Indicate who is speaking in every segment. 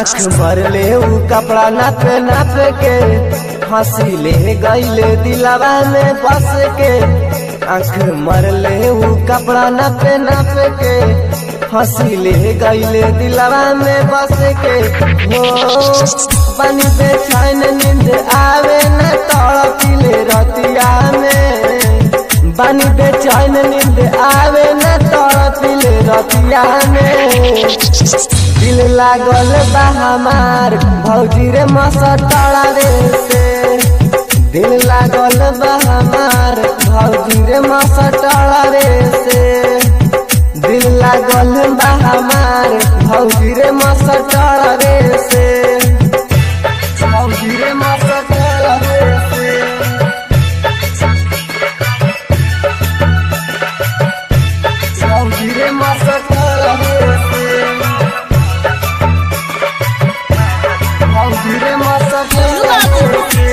Speaker 1: आँख भरले ऊ कपड़ा नापे नाप के हंसी ले गईले दिलावा में बस के आँख मरले ऊ कपड़ा नापे नाप के हंसी ले गईले दिलावा में बस के हो बनी बेचैन नींद आवे न तड़पिले रतिया में बनी बेचैन नींद आवे न तड़पिले रतिया में दिल लागल बा हमार भौजी रे मसटड़ा रे से दिल लागल बा हमार भौजी रे मसटड़ा रे से दिल लागल बा हमार भौजी रे मसटड़ा रे से भौजी रे मसटड़ा रे से भौजी रे मसटड़ा रे से भौजी रे मसटड़ा रे से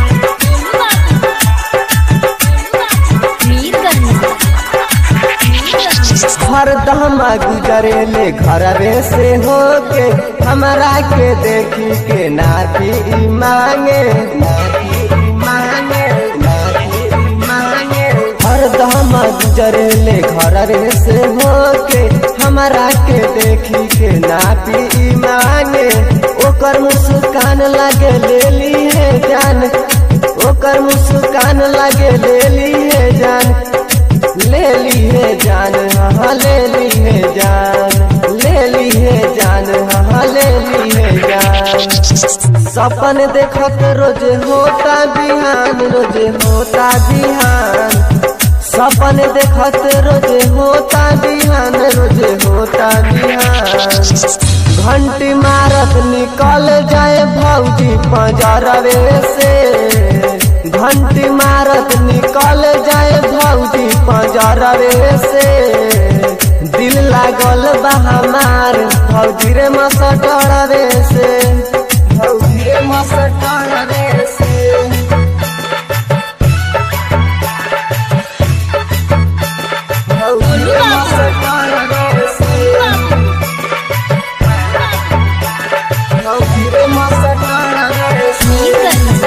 Speaker 1: हरदम गुजरेले घरवे से होके हमरा के देखी के नाती ई मांगे नाती ई मांगे नाती ई मांगे हरदम गुजरेले घरवे से होके हमरा के देखी के नाती ई मांगे ओकर मुस्कान लगे लेली है जान ओकर मुस्कान लगे लेली है जान ले लिए जान हाँ ले लिए जान ले लिए जान हाँ ले लिए जान सपन देखत रोज होता बिहान रोज होता बिहान सपन देखत रोज होता बिहान रोज होता बिहान घंटी मारत निकल जाए भौजी पंजरवे से घंटी मारत निकल जाए भौजी पंजरवे से दिल लागल बा हमार भौजी रे मसटरवे से भौजी रे मसटरवे से भौजी रे मसटरवे से भौजी रे मसटरवे से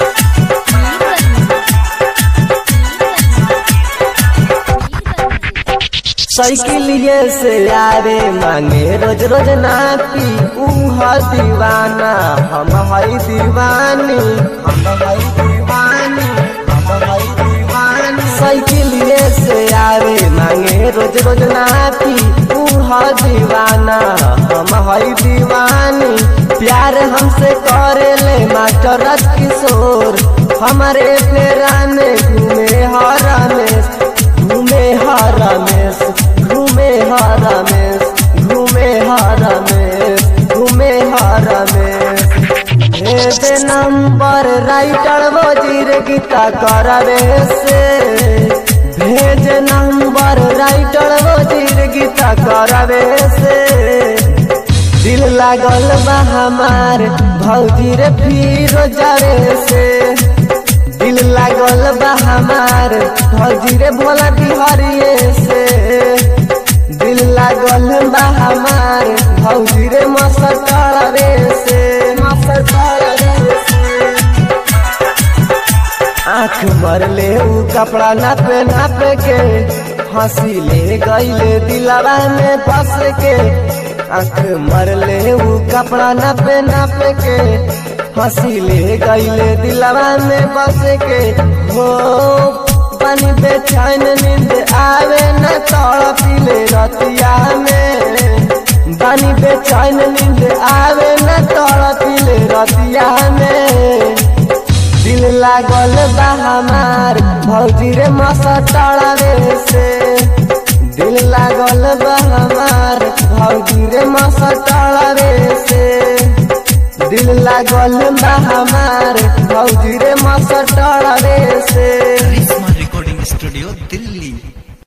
Speaker 1: साइकिलिए से आवे मांगे रोज रोज नापी ऊ ह दीवाना हम हई दीवानी हम हई दीवानी हम हई दीवानी साइकिलिए से आवे मांगे रोज रोज नापी ऊ ह दीवाना हम हई दीवानी प्यार हमसे करे ले मास्टर राज किशोर हमारे फेरा में घूमे हर रमेश घूमे हर रमेश घूमे हर रमेश घूमे हर रमेश घूमे हर रमेश भेज नंबर राइटर वजीर गीता करवे से भेज नंबर राइटर वजीर गीता करवे से दिल लागल बा हमार भौजी रे फिर जावे से दिल लागल बा हमार भौजी रे भोला बिहारिए से दिल लागल बा हमार भौजी रे मसटड़े से मसटड़े से आँख मरले ऊ कपड़ा नापे नापे के हंसी ले गईले दिलावा में फंस के आँख मरले ऊ कपड़ा नापे नापे के हंसी ले गईले दिलावा में बस के हो पानी बेचैन नींद आवे न तड़पिले रतिया में पानी बेचैन नींद आवे न तड़पिले रतिया में दिल लागल बा हमार भौजी रे मसटड़े से दिल लागल बा हमार भौजी रे मसटड़े से दिल लागल बा हमार भौजी रे मसटड़े से
Speaker 2: करिश्मा रिकॉर्डिंग स्टूडियो दिल्ली